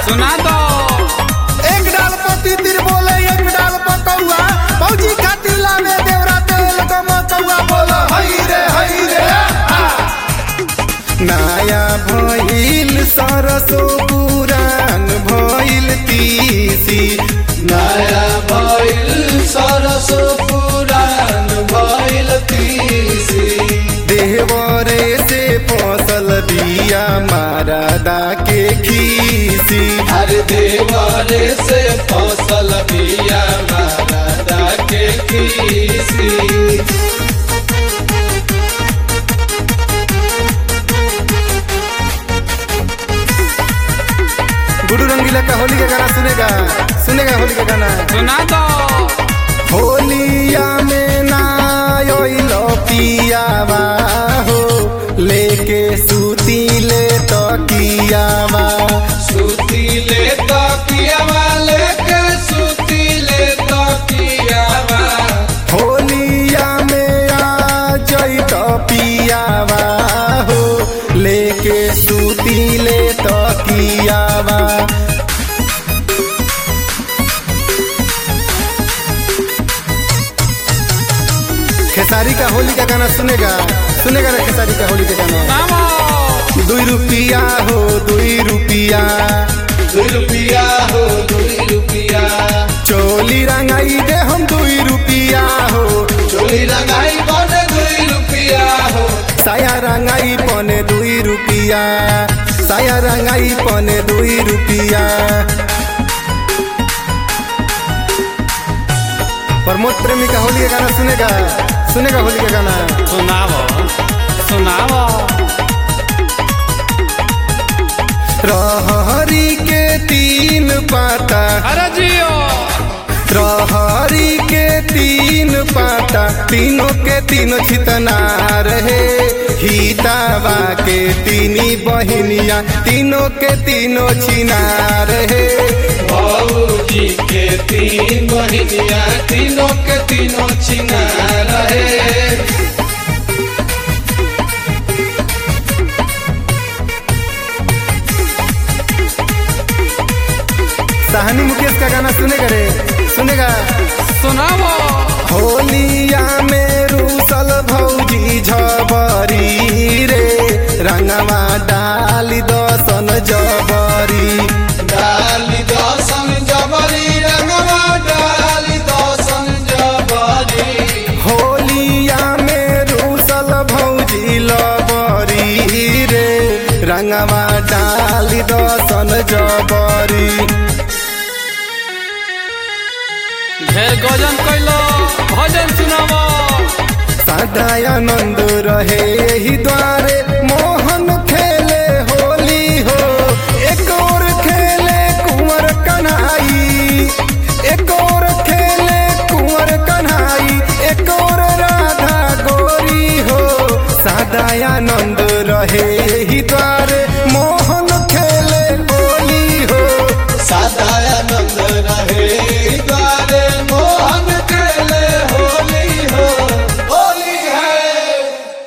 सुना दो एक डाल पति तिर बोले एक डाल पकौआ भौजी खातिर लावे देवरा तेल गम कौआ बोला हई रे हई रे आ। नया भइल सरसो पुरान भइल तीसी नया भइल सरस पुरान भइल तीसी देवरे से फसल बिया मारदा के खीसी हर देवरे से फसल बिया मारा के खीसी गुरु रंगीला का होली का गाना सुनेगा सुनेगा होली का गाना सुना दो होलिया में ना आइलो पियावा हो लेके सूती ले तो कियावा सुतीले तकियावा लेके सुतीले तकियावा होलिया में आ जई तो पियावा हो लेके सूती ले तो कियावा खेसारी का होली का गाना सुनेगा सुनेगा ना खेसारी का होली का गाना नामो दुई रुपिया हो दुई रुपिया दुई रुपिया हो दुई रुपिया चोली रंगाई दे हम दुई रुपिया हो चोली रंगाई बने दुई रुपिया हो साया रंगाई पने दुई रुपिया साया रंगाई पने दुई रुपिया प्रमोद प्रेमी का होली का गाना सुनेगा सुनेगा होली का गाना सुनावो सुनावो रहरी के तीन पाता अरे जियो रहरी के तीन पाता तीनों के तीनों छितना रहे हितावा के तीनी बहिनिया तीनों के तीनों छिना रहे बाबूजी के तीन बहिनिया तीनों के तीनों छिना रहे साहनी मुकेश का गाना सुनेगा रे सुनेगा सुनावो होलिया में रूसल भौजी झबरी रे रंगवा डाली दसन जबरी डाली दसन जबरी रंगवा डाली दसन जबरी होलिया में रूसल भौजी लबरी रे रंगवा डाली दसन जबरी ढेर गजन कैलो भजन सुनावो सदा आनंद रहे ही द्वार